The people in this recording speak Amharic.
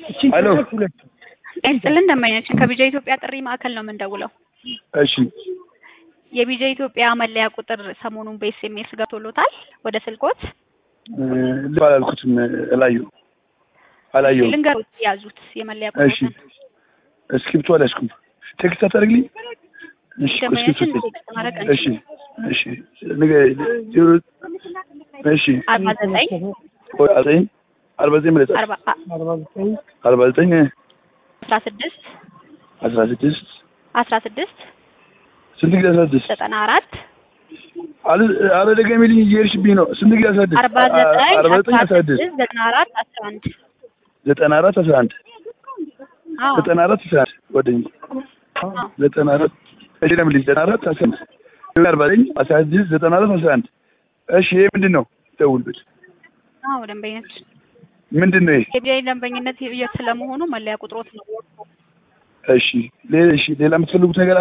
ሄሎ ይስጥልን ደንበኛችን ከቢጃ ኢትዮጵያ ጥሪ ማዕከል ነው የምንደውለው። እሺ የቢጃ ኢትዮጵያ መለያ ቁጥር ሰሞኑን በኤስኤምኤስ ገብቶሎታል ወደ ስልኮት? ልብ አላልኩትም። እላየሁ አላየሁም። ልንገሮት ያዙት የመለያ እሺ ቁጥር እስክሪብቶ አልያዝኩም። ቴክስት አታደርግልኝ? እሺ ደንበኛችን እስክሪብቶ ቴክስት ማድረግ እሺ እሺ ንገ- ዜሮ እሺ አርባ ዘጠኝ ቆይ ዘጠኝ አርባ ዘጠኝ መለጻ አርባ አርባ ዘጠኝ አስራ ስድስት አስራ ስድስት አስራ ስድስት ስንት ጊዜ አስራ ስድስት ዘጠና አራት አለ- አረ ደገሚልኝ እየሄድሽብኝ ነው። ስንት ጊዜ አስራ ስድስት አርባ ዘጠኝ አርባ ዘጠኝ አስራ አስራ ስድስት ስድስት ዘጠና አራት አስራ አንድ ዘጠና አራት አስራ አንድ አዎ ዘጠና አራት አስራ አንድ ጓደኛዬ አዎ ዘጠና አራት እሺ ለምልኝ ዘጠና አራት አስራ አንድ አርባ ዘጠኝ አስራ ስድስት ዘጠና አራት አስራ አንድ እሺ ይሄ ምንድን ነው? ደውልበት አዎ ደንበኛችን ምንድን ነው ይሄ? የቢጃ ደንበኝነት ስለመሆኑ መለያ ቁጥሮት ነው እሺ ሌላ እሺ ሌላ የምትፈልጉት ነገር